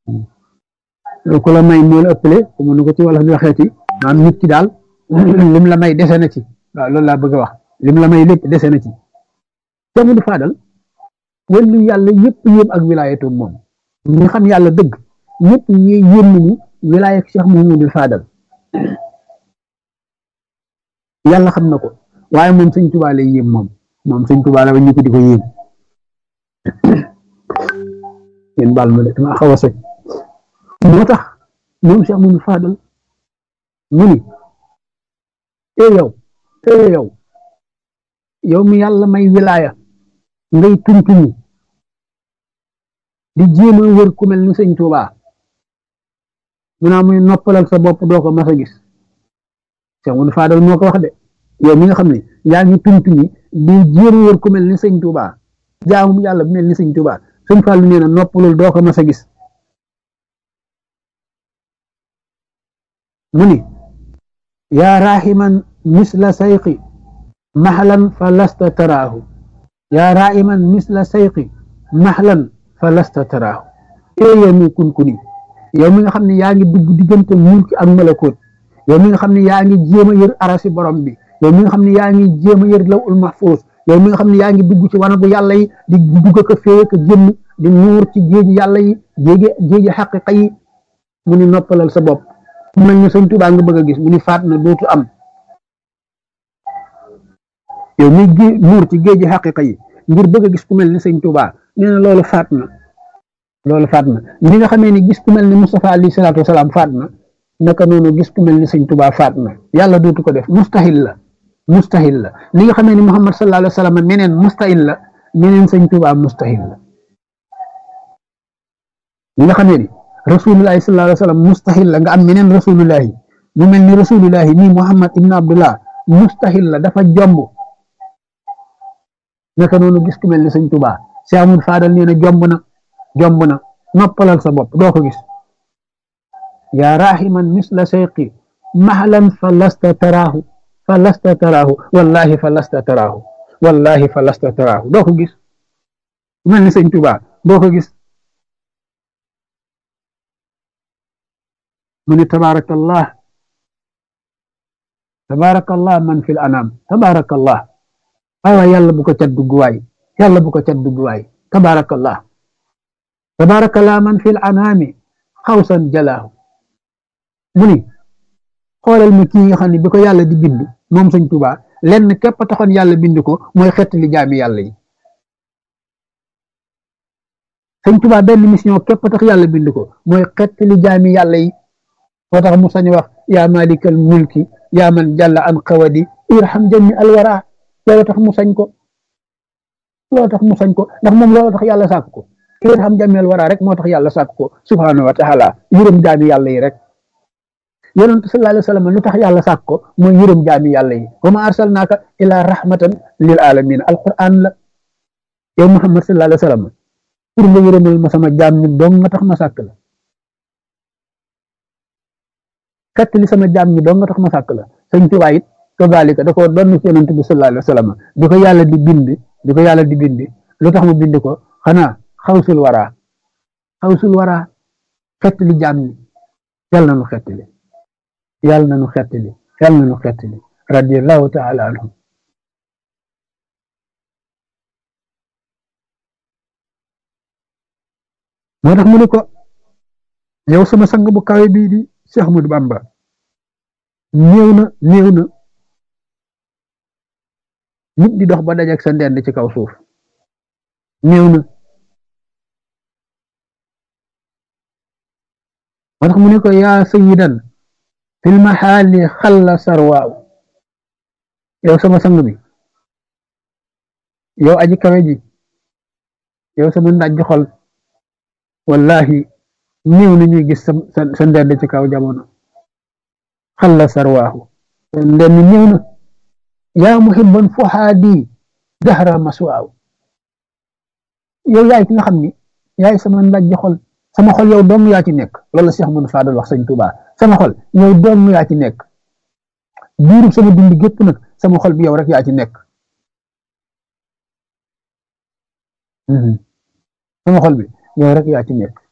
ku la may moo la ëppale mu nu ko ci wala di waxeeti maanaam nit ki daal lim la may dese na ci waaw loolu laa bëgg a wax lim la may lépp dese na ci te mu du faadal wàllu yàlla yëpp yéem ak wilaayatu moom ñi xam yàlla dëgg ñëpp ñi yéem nañu wilaaya Cheikh Mouhamadou Fadal yàlla xam na ko waaye moom sëñ Tuubaa lay yéem moom moom sëñ Tuubaa la ba ñu ko di ko yéem yéen baal ma de dama xaw a sëñ moo tax moom Cheikh Mouhamadou Fadal mu ni ee yow ee yow yow mi yàlla may wilaaya ngay tuntuni di jéem a wër ku mel ni sëñ Tuubaa mu naa muy noppalal sa bopp doo ko mas a gis Cheikh Mouhamadou Fadal moo ko wax de yow mi nga xam ne yaa ngi tuntuni di jéem a wër ku mel ni sëñ Tuubaa jaamu yàlla bu mel ni sëñ Tuubaa sëñ Fallu nee na noppalul doo ko mas a gis mu ni yaa raaximan misla sayqi maxlan fa lasta taraahu yaa raaximan misla sayqi maxlan fa lasta taraahu ee yow mi kunkuni yow mi nga xam ne yaa ngi dugg diggante mulki ak malakoot yow mi nga xam ne yaa ngi jéem a yër arasi borom bi yow mi nga xam ne yaa ngi jéem a yër lawul mahfuus yow mi nga xam ne yaa ngi dugg ci wanagu yàlla yi di dugg ko féeye ko génn di nuur ci géeji yàlla yi géeji géeji xaqiqa yi mu ni noppalal sa bopp mu mel ni sëñ Tuubaa nga bëgg a gis mu ni faat na dootu am yow mi gé nuur ci géeji xaqiqa yi ngir bëgg a gis ku mel ni sëñ Tuubaa nee na loolu faat na loolu faat na li nga xamee ni gis ku mel ni Mustafa alayhi salaatu wasalaam faat na naka noonu gis ku mel ni sëñ Tuubaa faat na yàlla dootu ko def mustahil la mustahil la li nga xamee ni Muhammad sallallahu alayhi wa sallam meneen mustahil la meneen sëñ Tuubaa mustahil la li nga xamee ni rasulullahi sallallahu alayhi wa sallam mustahil la nga am meneen rasulullahi mu mel ni rasulullahi nii Muhammad ibn Abdullah mustahil la dafa jomb naka noonu gis ku mel ni sëñ Tuubaa Cheikh Amadou Fadal nee na jomb na jomb na noppalal sa bopp doo ko gis yaa rahiman misla sayqi mahlan fa lasta taraahu fa lasta taraahu wallahi fa lasta taraahu wallahi fa lasta taraahu doo ko gis ku mel ni sëñ Tuubaa doo ko gis mu ni tabaarakallah tabaarakallah man fil anam tabaarakallah waaw yàlla bu ko cat dugg waay yàlla bu ko cat dugg waay tabaarakallah tabaarakallah man fil anami xawsan jalaahu mu ni xoolal ma kii nga xam ne bi ko yàlla di bind moom sëñ Tuubaa lenn képp taxoon yàlla bind ko mooy xettali jaami yàlla yi sëñ Tuubaa benn mission képp tax yàlla bind ko mooy xettali jaami yàlla yi moo tax mu sañ wax yaa malikal mulki yaa man jàlla an xawadi irham jami alwara loolu tax mu sañ ko loolu tax mu sañ ko ndax moom loolu tax yàlla sàkk ko irham jami alwara rek moo tax yàlla sàkk ko subhanahu wa taala yërëm jaami yàlla yi rek yonent sallallahu alayhi wa sallam lu tax yàlla sàkk ko mooy yërëm jaami yàlla yi wa ma arsalnaaka ila rahmatan lil alamin alquran la yow muhammad sallallahu alayhi wa sallam pour nga yërëmal ma sama jaam ñi dong nga tax ma sàkk la kat li sama jaam ñi dong nga tax ma sàkk la sëñ Tuubaa it kazalika da ko doon ci yonent bi sallallahu alayhi wa sallam bi ko yàlla di bind bi ko yàlla di bind lu tax mu bind ko xanaa xawsul wara xawsul wara xett li jaam ñi yàlla na nu xett li yàlla na nu xett li yàlla na nu xett li radiyallahu taala anhum moo tax mu ne ko yow sama sang bu kawe bii di Cheikh Ahmadou Bamba néew na néew na nit di dox ba dajak sa ndend ci kaw suuf néew na moo tax mu ne ko yaa sayidan fil maxaali xalla sarwaaw yow sama sang bi yow aji kawe ji yow sama ndajj xol wallahi néew na ñuy gis sa sa ndend ci kaw jamono xalla sarwaahu ndend néew na yaa muhibban fuhaadi dahra maswaaw yow yaay ki nga xam ni yaay sama ndajj xol sama xol yow dong yaa ci nekk loolu la Cheikh Mouhamadou Fadal wax sëñ Tuubaa sama xol yow dong yaa ci nekk diirub sama dund gépp nag sama xol bi yow rek yaa ci nekk sama xol bi yow rek yaa ci nekk